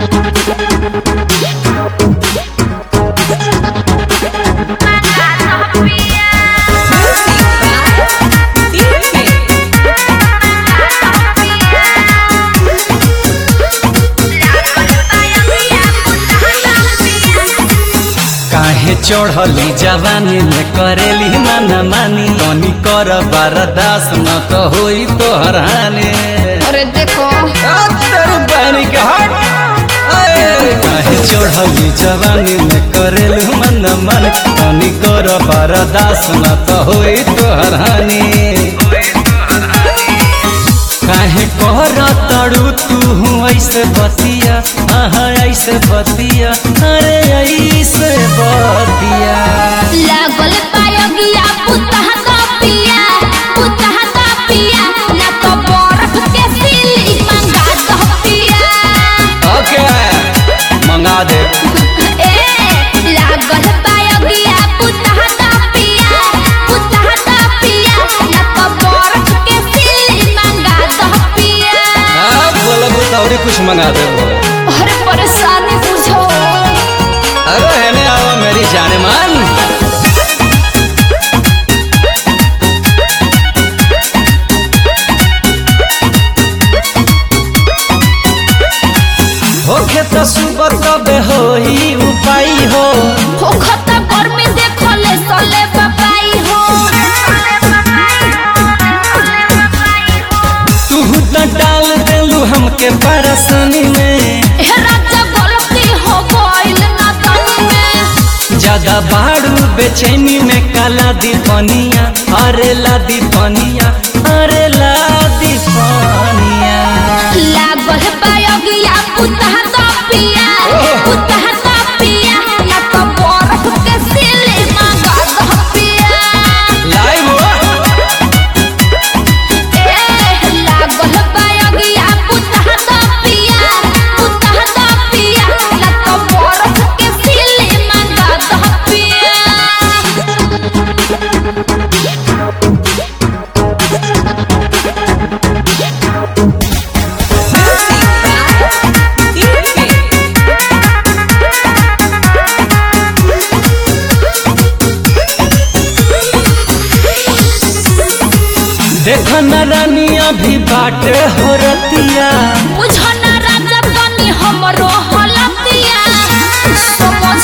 काहे चढ़ली जवानी में करेली माना मानी तनी कर बरदास न तो होई तो हराने अरे देखो काहे चढ़ली जवानी में करेली माना मानी तनी कर बरदास न तो होई तो हरानी काहे कर तड़ू तू ऐसे बतिया हाँ ऐसे बतिया अरे ऐसे बतिया लागल पायगिया पुतह का पिया पुतह का पिया ना तो बर्फ के सिली मंगा दो पिया ओके मंगा दे ए लागल पायगिया पुतह का पिया पुतह का पिया ना तो बर्फ के सिली मंगा दो पिया हाँ बोला बुतावरी कुछ मंगा दे अरे परेशानी बुझो अरे हेने आओ मेरी जाने मान होके तो सुबह कबे होई उपाय हो हो खता गर्मी देखले सले बबाई हो तू तो डाल देलू हमके परेशानी में हे राजा गलती हो गइल ना तनी में ज्यादा बाड़ू बेचैनी में काला दीपनिया अरे ला दीपनिया अरे ला दीपनिया लागल पायगिया पुतह का पिया पुतह का पिया ना तो बर्फ के सिले मंगा दो पिया लाइव हो ए लागल पायगिया पुतह का पिया पुतह का पिया ना तो बर्फ के सिले मंगा दो पिया देखो न रानी अभी बाटे हो रतिया बुझो ना राजा बनी हमरो हलतिया समझ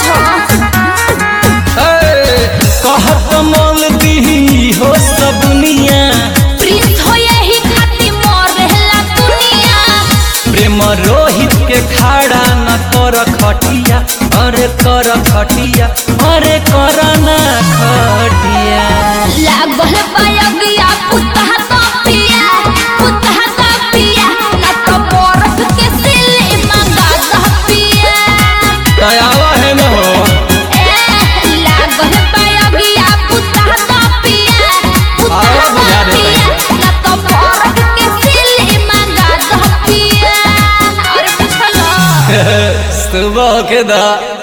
कहत मोल दी हो सब दुनिया प्रिंस हो यही खाती मरेला दुनिया प्रेम रोहित के खाड़ा न कर खटिया अरे कर खटिया अरे कर ना खटिया लागल पायगिया पुतह का पिया पुतह का पिया ना तो बर्फ के सिले मंगा दो पिया दयावा है न हो ए लागल पायगिया पुतह का पिया पुतह आवा का बुझा दे पिया ना तो बर्फ के सिले मंगा दो पिया अरे पूछला सुबह के दा